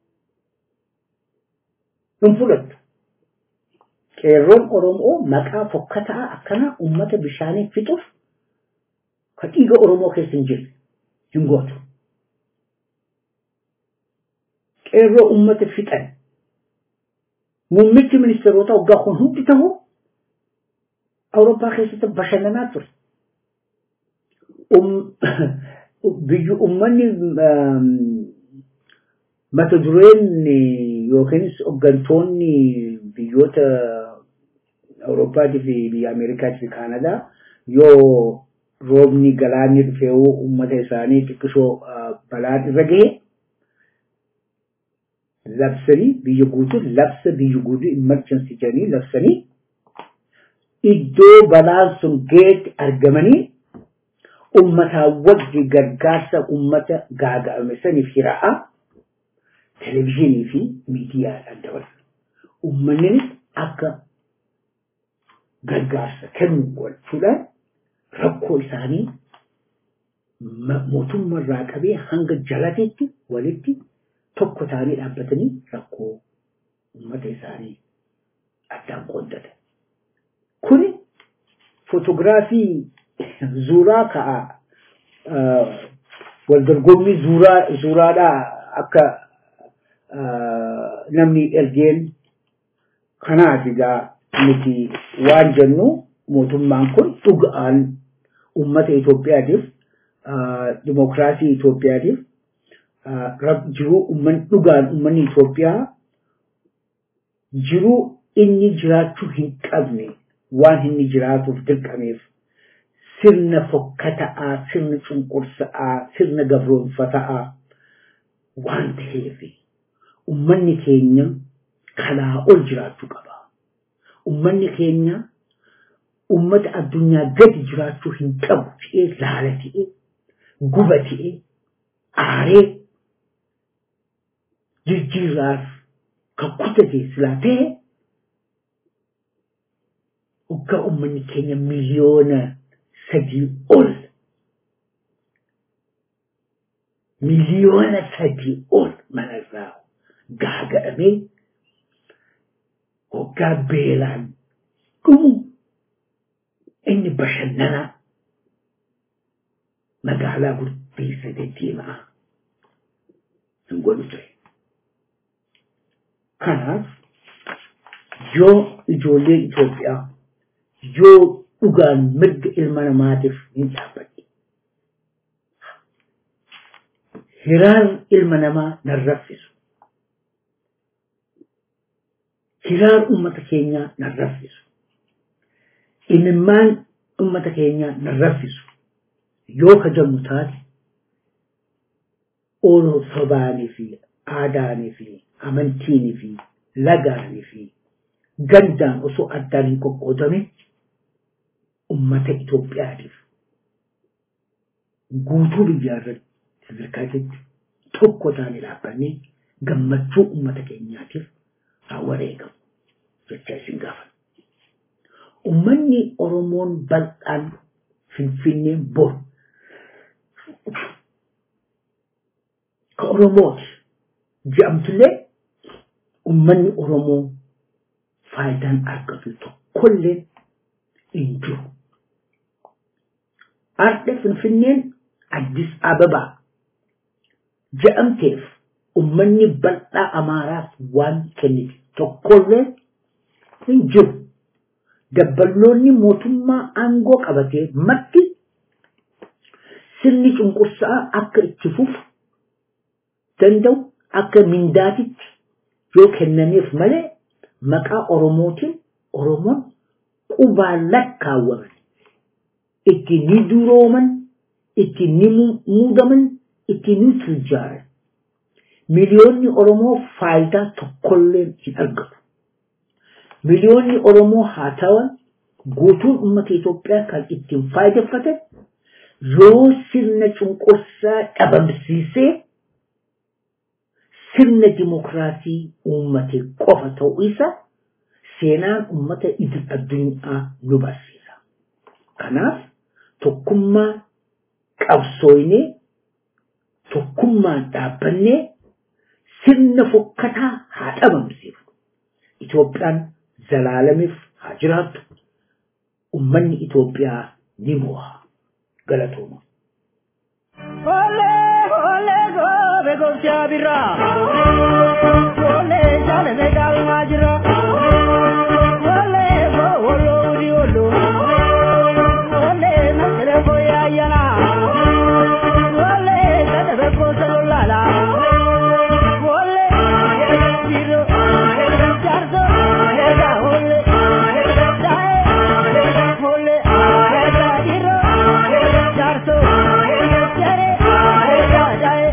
hin fudhattu. Qeerroon Oromoo maqaa fokkataa akkana uummata bishaanii fixuuf ka dhiiga Oromoo keessa hin jirre hin gootu. Qeerroo uummata fixan muummichi ministeerota waggaa kun hundi ta'u Awurooppaa keessatti bashannanaa ture. Biyyi uummanni mata dureen yookiinis hooggantoonni biyyoota Awurooppaatii fi biyya Ameerikaatii fi Kaanadaa yoo roobni galaanni dhufee uummata isaanii xiqqishoo balaan irra gahe labsanii biyya guutuu labsa biyya guutuu emergency jedhanii labsanii iddoo balaan sun gaheetti argamanii ummataa wajji gargaarsa ummata gaaga'ame saniif hira'aa televizyiinii fi miidiyaadhaan dabalan. Uummanni akka gargaarsa kennu gochuudhaan rakkoo isaanii mootummaarraa qabee hanga jalateetti walitti tokko ta'anii dhaabbatanii rakkoo uummata isaanii addaan qooddatan. Kuni footogiraafii zuuraa ka'a waldorgommii zuuraa zuuraadhaa akka namni ergeen kanaaf egaa nuti waan jennu mootummaan kun dhugaan uummata Itoophiyaatiif dimokiraasii Itoophiyaatiif jiruu uummanni dhugaan uummanni Itoophiyaa jiruu inni jiraachuu hin qabne waan inni jiraatuuf dirqameef sirna fokkata'aa sirna cunqursa'aa sirna gabroonfata'aa waan ta'eef uummanni keenya kanaa ol jiraachuu qaba. Uummanni keenya uummata addunyaa gadi jiraachuu hin qabu ta'ee laala ta'ee guba ta'ee aaree jijjiirraaf kan kutate silaa ta'e waggaa uummanni keenya miliyoona sadii ol miliyoona sadii ol manarraa gaaga'amee waggaa beelaan dhumu inni bashannanaa magaalaa guddiisa deddeemaa hin godhu ture. Kanaaf yoo ijoollee Itoophiyaa yoo dhugaan mirga ilma namaatiif hin dhaabbanne hiraan ilma namaa nan raffisu. Hiraan uummata keenyaa nan raffisu. Imimmaan uummata keenyaa nan raffisu. Yoo kajannu taate ooluu sobaanii fi aadaanii fi amantiinii fi lagaanii fi gandaan osoo addaan hin qoqqoodame ummata Itoophiyaatiif guutuu biyyaa irratti sadarkaatiin tokko taane dhaabbannee gammachuu ummata keenyaatiif haa wareegamu jecha isin gaafan. Ummanni Oromoon bal'aan Finfinneen bor ka Oromooti jedhamtullee ummanni Oromoo faayidaan argatu tokkollee hin jiru. Arde Finfinneen Addis Ababaa jedhamteef ummanni bal'aa Amaaraaf waan kennite tokkollee hin jiru. Dabballoonni mootummaa aangoo qabatee marti sirni cunqursaa akka itti fufu danda'u akka mindaatitti yoo kennameef malee maqaa Oromootiin Oromoon qubaan lakkaawwaman itti ni durooman itti ni muudaman itti ni turjaaran miliyoonni Oromoo faayidaa tokkollee hin argatu. Miliyoonni Oromoo haa ta'an guutuun uummata Itoophiyaa kan ittiin faayideffatan yoo sirna cunqursaa dhabamsiisee sirna dimokiraasii uummate qofa ta'uu isa seenaan uummata idil addunyaa nu barsiisa. Kanaaf tokkummaa qabsooynee tokkummaan dhaabbannee sirna fokkataa haa dhabamsiifnu. Itoophiyaan zalaalamiif haa jiraattu. Ummanni Itoophiyaa ni mo'a. Galatooma. Ole ole gobe gobcha birra. Ole jale me galma jira. Ole go olo uri olo. Ole na tere boya yana. Ole jale be ko salala. Ole biro charzo ega ole. Dae ole ega biro charzo chere ega dae.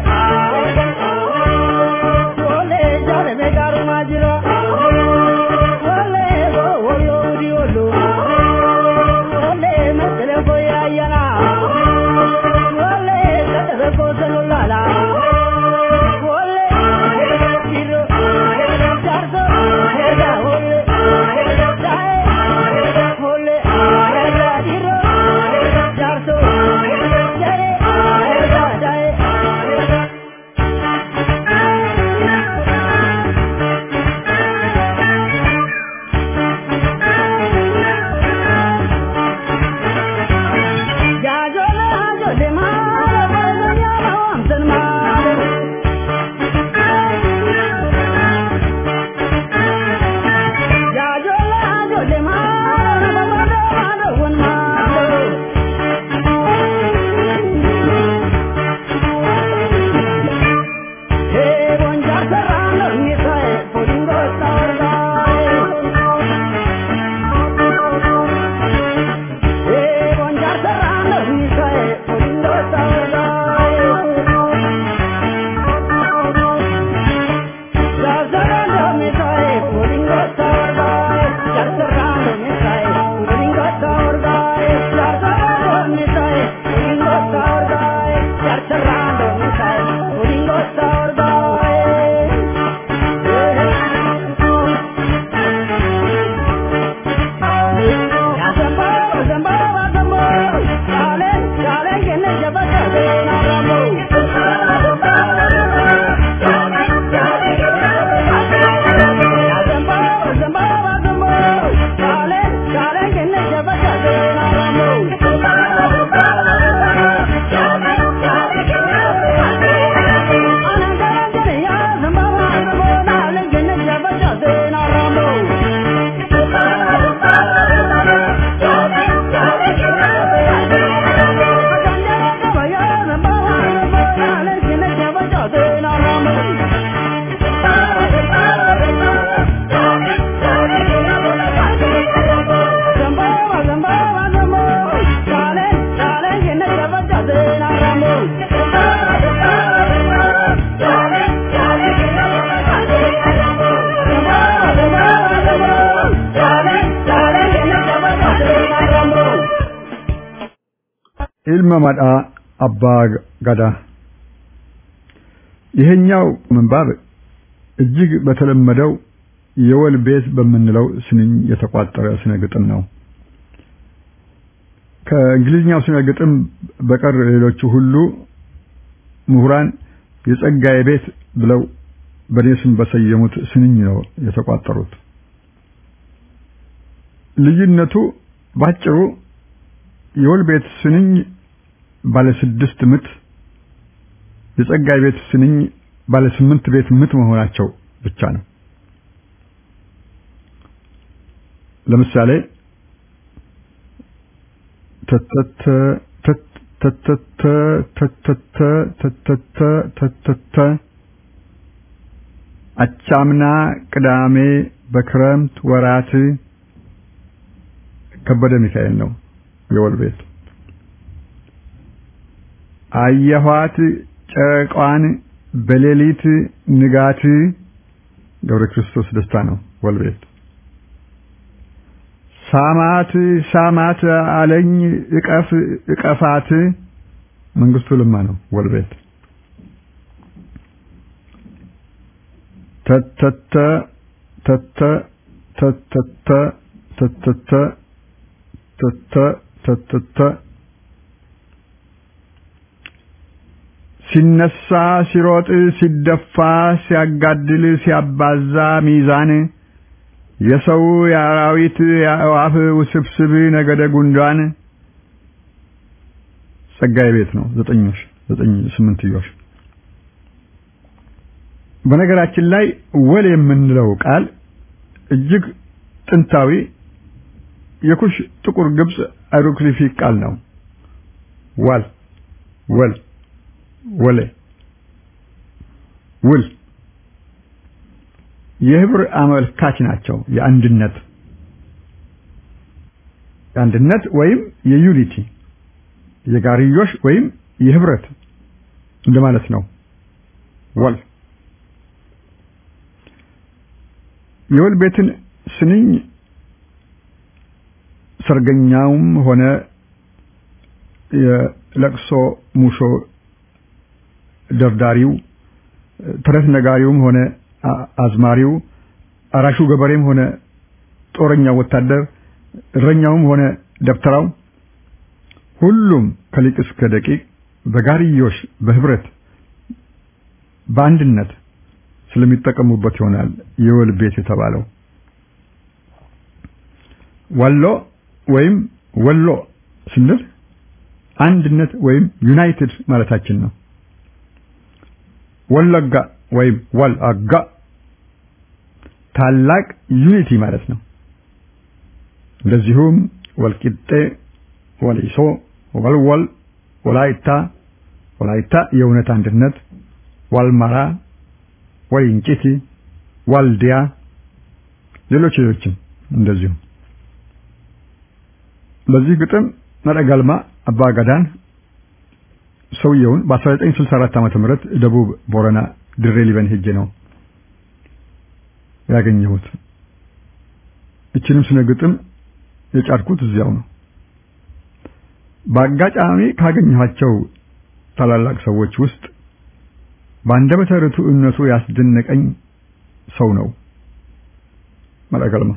Ole jale me garma jira. Ole go olo uri olo. Ole na tere boya yana. Ole jale be ko salala. Ole biro charzo ega ole. Dae ole ega biro charzo chere ega dae. ilma madhaa abbaa ገዳ ይሄኛው ምንባብ እጅግ በተለመደው የወል ቤት በምንለው ስንኝ የተቋጠረ ስነ ግጥም ነው። ከእንግሊዝኛው ስነ ግጥም በቀር ሌሎቹ ሁሉ ምሁራን የጸጋዬ ቤት ብለው በእኔ ስም በሰየሙት ስንኝ ነው የተቋጠሩት። ልዩነቱ ባጭሩ የወል ቤት ስንኝ ባለ ስድስት ምት የጸጋይ ቤት ስንኝ ባለ ስምንት ቤት ምት መሆናቸው ብቻ ነው። ለምሳሌ ተተተ ተተተ ተተተ ተተተ ተተተ አቻምና ቅዳሜ በክረምት ወራት ከበደ ሚካኤል ነው የወል ቤት አየኋት ጨረቋን በሌሊት ንጋት ገብረ ክርስቶስ ደስታ ነው ወልቤት ሳማት ሳማት አለኝ እቀፍ እቀፋት መንግስቱ ለማ ነው ወልቤት ተተተ ተተ ተተተ ተተተ ተተ ተተተ ሲነሳ ሲሮጥ ሲደፋ ሲያጋድል ሲያባዛ ሚዛን የሰው የአራዊት የአእዋፍ ውስብስብ ነገደ ጉንዳን ጸጋዬ ቤት ነው ዘጠኞሽ ዘጠኝ ስምንትዮሽ በነገራችን ላይ ወል የምንለው ቃል እጅግ ጥንታዊ የኩሽ ጥቁር ግብጽ አይሮግሊፊክ ቃል ነው ዋል ወል ወለ ውል የህብር አመልካች ናቸው የአንድነት የአንድነት ወይም የዩኒቲ የጋርዮሽ ወይም የህብረት እንደማለት ነው ወል የወል ቤትን ስንኝ ሰርገኛውም ሆነ የለቅሶ ሙሾ ደርዳሪው ተረት ነጋሪውም ሆነ አዝማሪው አራሹ ገበሬም ሆነ ጦረኛው ወታደር እረኛውም ሆነ ደብተራው ሁሉም ከሊቅ እስከ ደቂቅ በጋርዮሽ በህብረት በአንድነት ስለሚጠቀሙበት ይሆናል የወል ቤት የተባለው ወሎ ወይም ወሎ ስንል አንድነት ወይም ዩናይትድ ማለታችን ነው ወለጋ ወይም ወልአጋ ታላቅ ዩኒቲ ማለት ነው እንደዚሁም ወልቂጤ ወሊሶ ወልወል ወላይታ ወላይታ የእውነት አንድነት ዋልማራ ወይንጭቲ ዋልዲያ ሌሎች ሌሎችም እንደዚሁ ለዚህ ግጥም ነደገልማ አባ ገዳን ሰውየውን በ1964 ዓመተ ምህረት ደቡብ ቦረና ድሬ ሊበን ሄጄ ነው ያገኘሁት። እችንም ስነ ግጥም የጫርኩት እዚያው ነው። በአጋጣሚ ካገኘኋቸው ታላላቅ ሰዎች ውስጥ በአንደበተ ርቱዕነቱ ያስደነቀኝ ሰው ነው መለገልማ።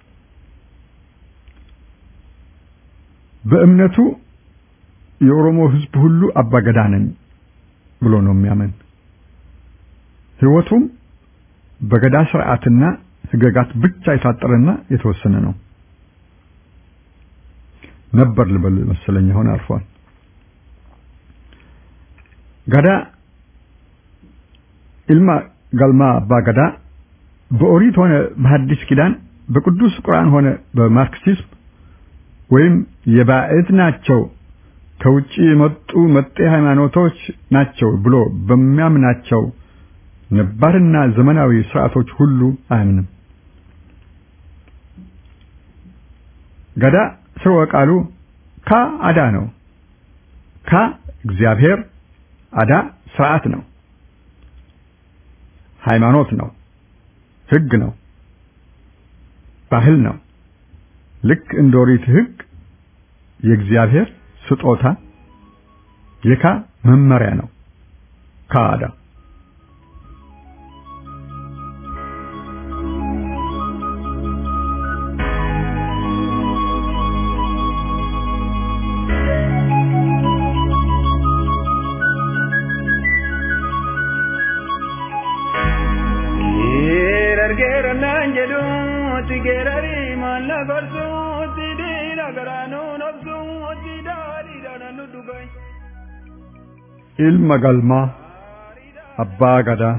በእምነቱ የኦሮሞ ሕዝብ ሁሉ አባገዳ ነኝ ብሎ ነው የሚያምን። ሕይወቱም በገዳ ስርዓትና ሕገጋት ብቻ የታጠረና የተወሰነ ነው ነበር ልበል መሰለኝ። አሁን አልፏል። ገዳ ኢልማ ገልማ አባ ገዳ በኦሪት ሆነ በሐዲስ ኪዳን በቅዱስ ቁርአን ሆነ በማርክሲዝም ወይም የባዕድ ናቸው ከውጪ የመጡ መጤ ሃይማኖቶች ናቸው ብሎ በሚያምናቸው ነባርና ዘመናዊ ስርዓቶች ሁሉ አያምንም። ገዳ ስርወ ቃሉ ካ አዳ ነው። ካ እግዚአብሔር፣ አዳ ስርዓት ነው፣ ሃይማኖት ነው፣ ህግ ነው፣ ባህል ነው። ልክ እንደ ኦሪት ህግ የእግዚአብሔር ስጦታ የካ መመሪያ ነው። ካዳ ilma galmaa abbaa gadaa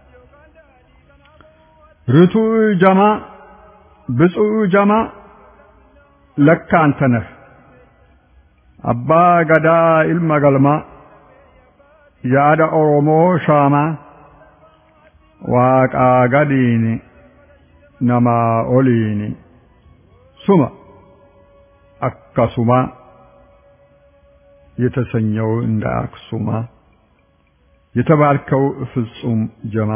ርቱዕ ጀማ ብፁዕ ጀማ ለካ አንተ ነህ አባ ገዳ ኢልማ ገልማ የአዳ ኦሮሞ ሻማ ዋቃ ገዲኒ ነማ ኦሊኒ ሱማ አካሱማ የተሰኘው እንደ አክሱማ የተባልከው ፍጹም ጀማ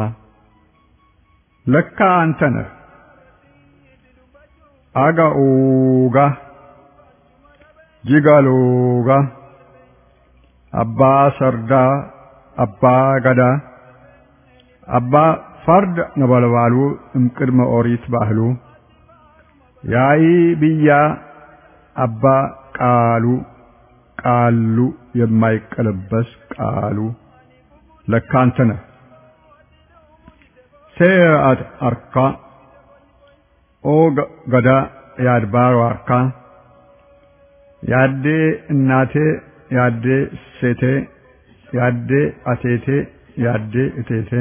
ለካ አንተ ነህ አጋኡጋ ጂጋሎጋ አባ ሰርዳ አባ ገዳ አባ ፈርድ ነበልባሉ እምቅድመ ኦሪት ባህሉ ያይ ብያ አባ ቃሉ ቃሉ የማይቀለበስ ቃሉ ለካ አንተ ነህ ሴአት አርካ ኦ ገዳ የአድባሩ አርካ ያዴ እናቴ ያዴ ሴቴ ያዴ አቴቴ ያዴ እቴቴ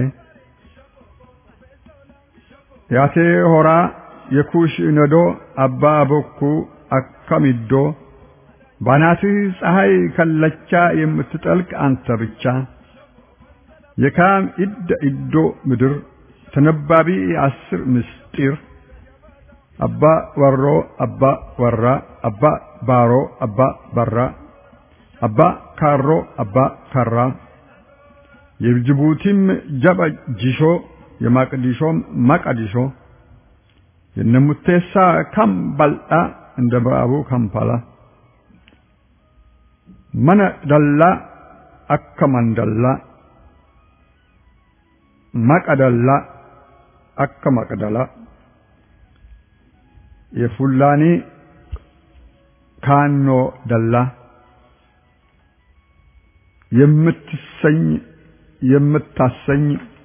ያቴ ሆራ የኩሽ ነዶ አባ ቦኩ አካሚዶ ባናትህ ፀሐይ ከለቻ የምትጠልቅ አንተ ብቻ የካም ኢደ ኢዶ ምድር ተነባቢ አስር ምስጢር አባ ወሮ አባ ወራ አባ ባሮ አባ በራ አባ ካሮ አባ ካራ የጅቡቲም ጀበ ጂሾ የማቅዲሾም ማቃዲሾ የነሙቴሳ ካምባልጣ እንደ ምዕራቡ ካምፓላ መነ ደላ አከ መንደላ መቀደላ አከ መቅደላ የፉላኒ ካኖ ደላ የምትሰኝ የምታሰኝ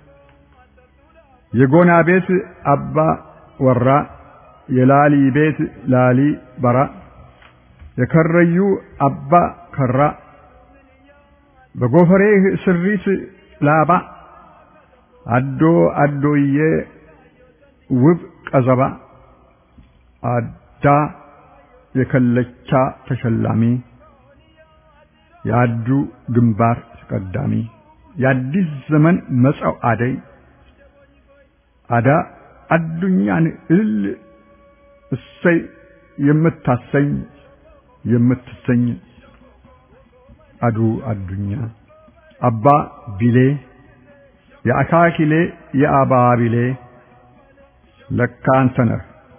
የጎና ቤት አባ ወራ የላሊ ቤት ላሊ በራ የከረዩ አባ ከራ በጎፈሬህ ስሪት ላባ አዶ አዶዬ ውብ ቀዘባ አዳ የከለቻ ተሸላሚ የአዱ ግንባር ተቀዳሚ የአዲስ ዘመን መጻው አደይ አዳ አዱኛን እልል እሰይ የምታሰኝ የምትሰኝ አዱ አዱኛ አባ ቢሌ የአካኪሌ የአባ ቢሌ ለካ አንተ ነህ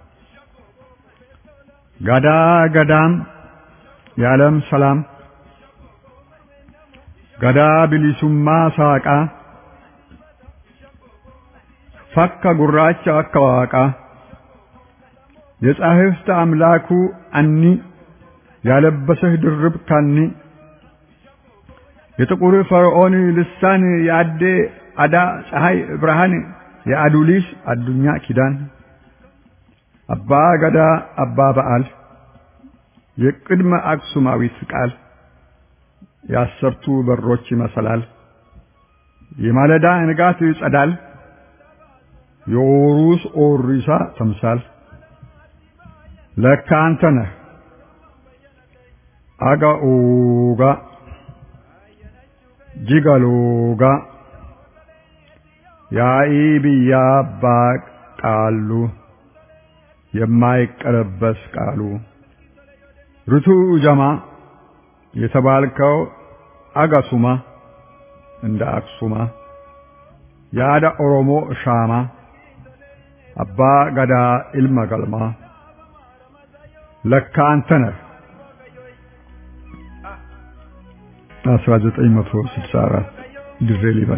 ጋዳ ገዳም የዓለም ሰላም ገዳ ቢሊሱማ ሳቃ ፈካ ጉራቻ አከዋቃ የጻሕፍት አምላኩ አኒ ያለበሰህ ድርብ ካኒ የጥቁር ፈርዖን ልሳን የአዴ አዳ ፀሐይ ብርሃን የአዱሊስ አዱኛ ኪዳን አባ ገዳ አባ በዓል የቅድመ አክሱማዊት ቃል የአሰርቱ በሮች መሰላል የማለዳ ንጋት ጸዳል የኦሩስ ኦሪሳ ተምሳል ለካ አንተ ነህ አጋኦጋ ጂጋሎጋ ያኢ ብያ አባ ቃሉ የማይቀለበስ ቃሉ ርቱ ጀማ የተባልከው አጋሱማ እንደ አክሱማ የአዳ ኦሮሞ ሻማ አባ ገዳ ኢልመ ገልማ ለካ አንተ ነህ 1964 ድሬ ሊበን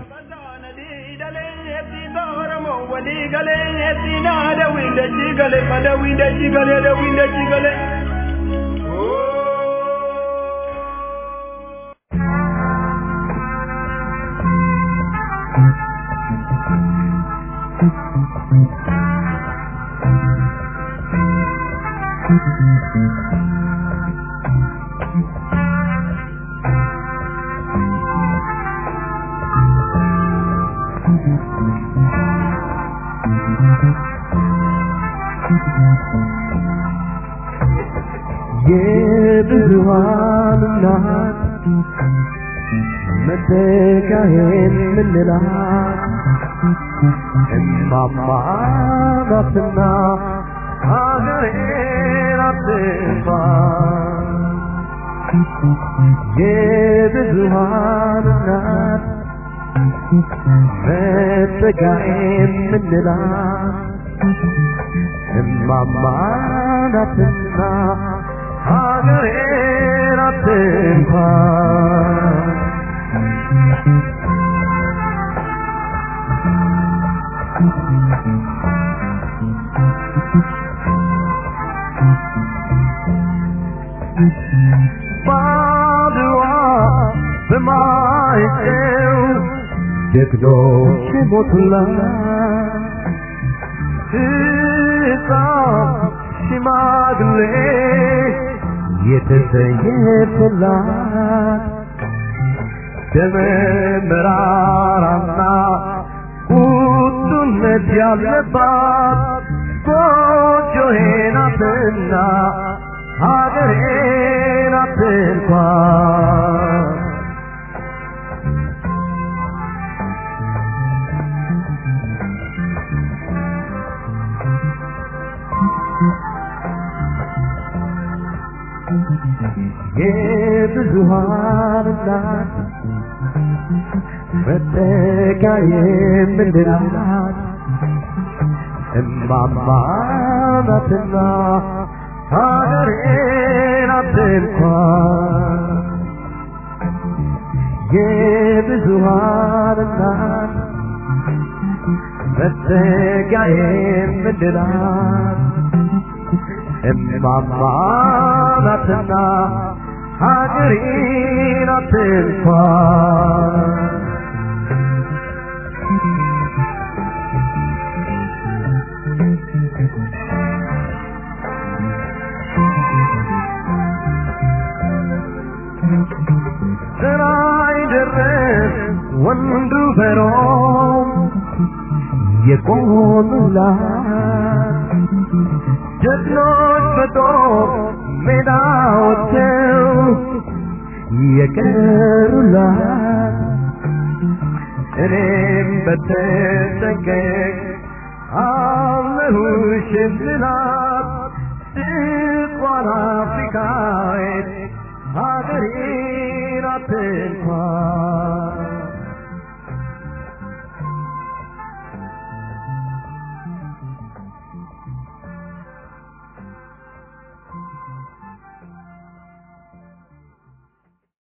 የብዙሃን እናት መተካሄን ምንላት እማማ ናትና ሀገሬን አትንፋ የብዙሃን እናት መተካሄን ምንላት እማማ ናትና ሀገሬን አትንኳ ባድዋ በማይጨው ጀግኖች ሞቱላት ሕፃን ሽማግሌ የተሰየፈላት ደመ መራራና ቁጡነት ያለባት ጎጆዬ ናትና ሀገሬ ናት እንኳን የብዙሃን እናት መጠጊያ የምንላት እማማ ናትና ሀገሬ ናት እንኳን የብዙሃን እናት መጠጊያ የምንላት እማማ ናትና ሀገሬ ናት እንኳን ስራይ ድረስ ወንዱ በሮም የቆሙላት ጀግኖች በጦር ሜዳ ወጥተው የቀሩላት እኔም በተጠንቀቅ አለሁሽ የምላት ስቋ እንኳን አፍሪካዊት ሀገሬን አትንኳን